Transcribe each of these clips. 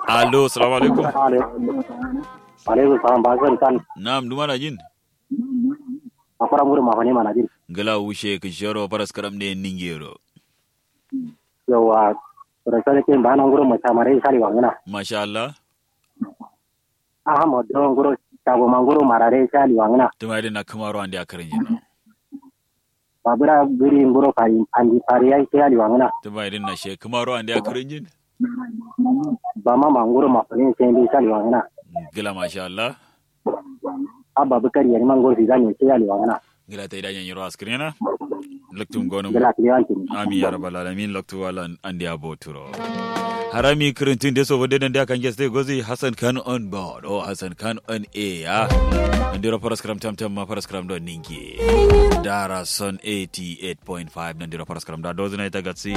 Allo, salamu alaikum. alaikum salam ba zan kan Na'am, duma na jin. a fara muru ma fane mana jin Gala wushe ka sharo paras karam ne ningero. yawa rasale ke ba nan gurin mata mare sali wangana Masha Allah. aha mo don guro tago manguro marare sali wangana Tuma idan na kamaro ande akarin jin. babura guri nguro kari andi pari ai sali wangana Tuma idan na she kamaro ande akarin jin. ba ma manguro ma fane sali sali wangana Gala masha Allah. abba bukari yani manguro si zani sali wangana Gala ta idan yanyiro askrina. Laktum gonum. gala kliyanti Amin ya rabbal alamin laktu wala ande aboturo. Harami kirintin da so wande nan da kan geste gozi Hassan Khan on board oh Hassan Khan on air ya. Nandiro paras karam tam tam ma paras karam do ningi. Dara son 88.5 nandiro paras karam da dozina ita gatsi.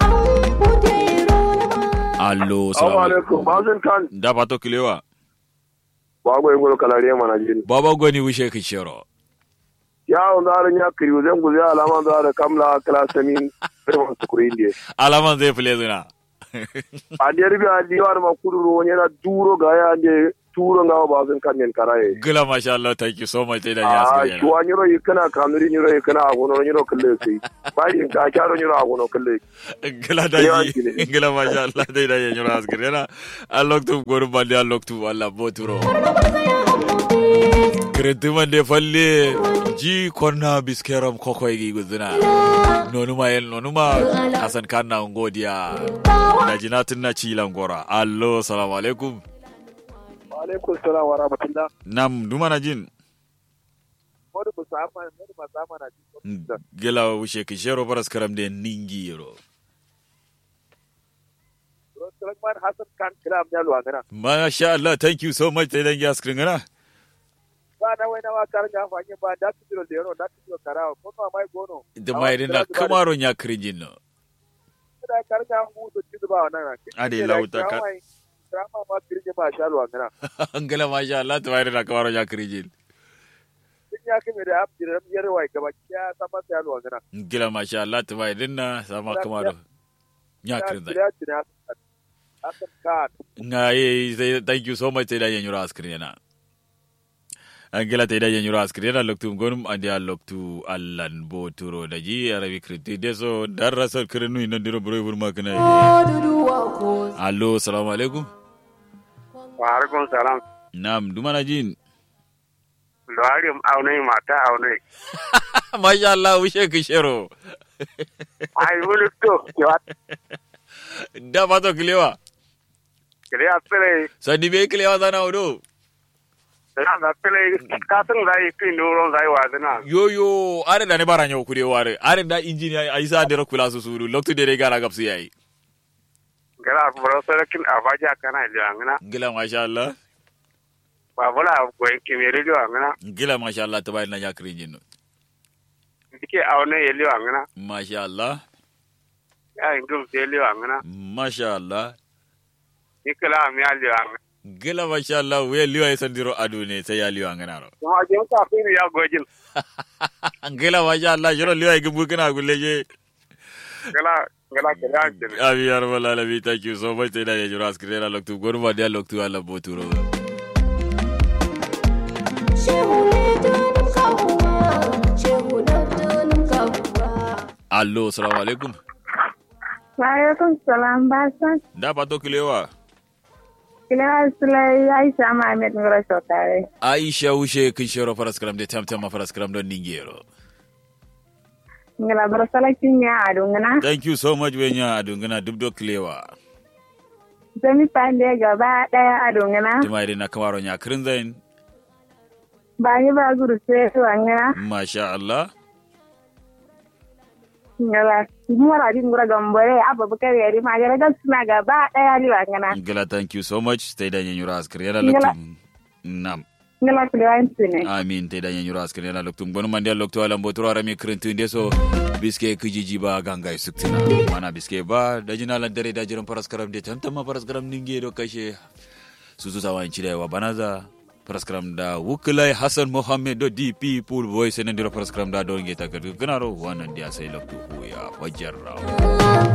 Allo, Assalamu salamu alaikum. alaikum. Bazin kan Da pato kilewa. bago ngolo kalariya mana jin. Baba gwani wishe ka shero. Ya on da nya kiri zan guzi alama da da kamla klasamin firman sukuri indiye. Alaman zai fule zina. A da ribi a diwar ma kuduro wani na duro ga ya ande turo ngawa bazin kan nen karaye. Gila masha Allah thank you so much da ya A askari. shuwa nyiro yikana kanuri nyiro yikana agono nyiro kalle sai. Bai ka kyaro nyiro agono kalle. Gila da Yawan ji. ki ne. Gila masha Allah dai da ya nyura askari yana. Alloktu gonu bande alloktu Allah boturo. Kirintiman de falle ji konna biskeram koko igi guzina. Nonuma yel nonuma Hassan Khan na ngodiya. Da jinatun na cilan gora. Allo salamu alaikum. Wa alaikum salam wa rahmatullah. Nam duma na jin. Wani musamman wani musamman na jin. Gila wushe kishero paras karam de ningi yero. Sulaiman Hassan kan kira am yalo agana. Masha Allah, thank you so much da idan ya screen gana. Ba na wai na wa karga fanye ba da kidiro da yaro da kidiro karawa ko ma mai gono. Da mai idan kamaron ya kirin no. da karga mu to ci ba wannan Ade lauta ka. Drama ma kirje ba shalo agana. Angala masha Allah, ta mai idan kamaron ya kirin Din ya kime da abdi da yar wai gaba ya sama shalo agana. Gila masha Allah, ta mai idan na sama kamaron. Ya kirin zai. Ya ci na Hasan Khan. Nga ye, say thank you so much da idan yura screen yana. Angela ta idan yura screen yana loktu gonum andi a loktu Allan boturo da ji arabi kriti deso darasal kirinu ina diro bro burma kana. Allo, assalamu alaikum. Wa alaikum salam. Nam, dumana jin. Lawari aunai mata aunai. Masha Allah, wushe kishero. Ai wani to kiwa Da pato kilewa. kire a tsere Sadi be kilewa zana odo. da da tsere ka san zai kin doron zai wa zina. Yo yo, are da ne bara nyaw kude ware. Are da injiniya Aisa de kula su suru. Loktu de gara gapsi yayi. Gara bro sarakin abaja kana ilangana. Gila masha Allah. Ba bula ko kimi rijo angana. Gila masha Allah tabai na yakri jinno. Dike aunai yeli angana. Masha Allah. Ya ingum yeli angana. Masha Allah. Nikala mi ali angana. Gila masha Allah we liwa ya sandiro adu ne sai ya liwa ngana ro. Kuma jin ka fi ya gojin. Gila masha Allah jiro liwa ya gumbu kana guleje. Gala gala kala jin. Abi ya rabbal alamin thank you so much sai da ya jiro askrena loktu gorma dia loktu Allah boturo. Allo, assalamu alaikum. Waalaikum salam basan. Da pato kilewa. Kila sulai Aisha Mohammed ngoro sotare. Aisha ushe kishoro paraskram de tam tam paraskram don ningero. Ngala barasala kinya adungana. Thank you so much wenya adungana dubdo kilewa. Zami pande gaba daya adungana. Tima idan na kamaro nya kirin zain. Bani ba guru sai wangana. Masha Allah. Ngala mura din ngura gambore abba bakar yari magana da suna gaba daya li wangana. Ngala thank you so much. Stay da nyanyura askri yana Ngala. loktum. Nam. Ngala kulewan sune. Amin te da nyanyura askri yana loktum. Gonu mandi loktu alam botoro arami kirin tunde so biske kijiji ba gangai suktina. Mana biske ba da jina lan dare da jiran paraskram de tam tam paraskram ninge do kashe. Susu sawan cirewa banaza. Paraskram da wukilai Hassan Mohammed do DP pool voice nan dira paraskram da don geta gadu ganaro wannan dia sai loktu ya fajar rawo.